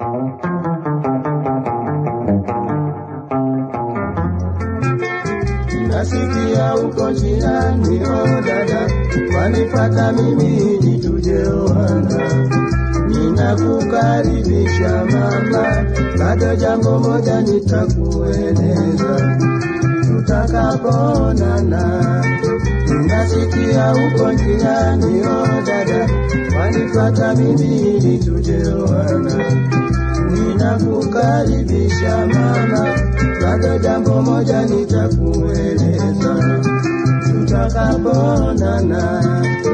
Nasikia uko njiani, oh dada, wanifata mimi ili tujeoana. Ninakukaribisha mama, bado jambo moja nitakueleza tutakapoonana. Nasikia uko njiani, oh dada, wanifata mimi ili tujeoana. Ninakukaribisha mama, bado jambo moja nitakueleza tutakapoonana.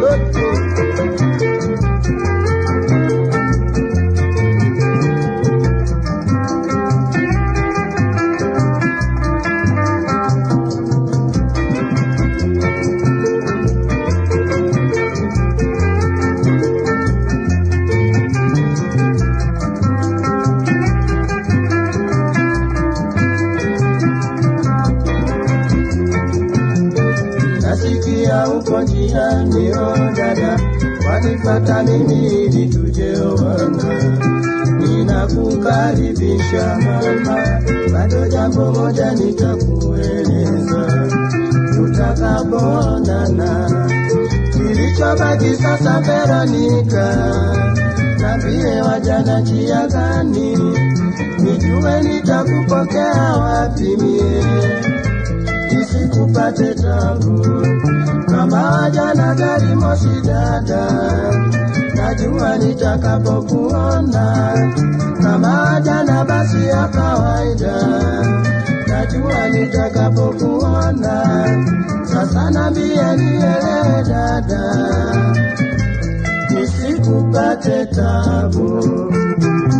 Nasikia uko njiani, oh dada, wanifata mimi ili tujeoana. Ninakukaribisha mama, bado jambo moja nitakueleza tutakapoonana. Kilichobaki sasa, Veronika, nambie wajana njia gani, nijue nitakupokea wapi mie isikupate tabu kama wajana gari moshi dada, najua nitakapokuona kama wajana basi ya kawaida, najua nitakapokuona sasa, nambie nielewe dada, isikupate tabu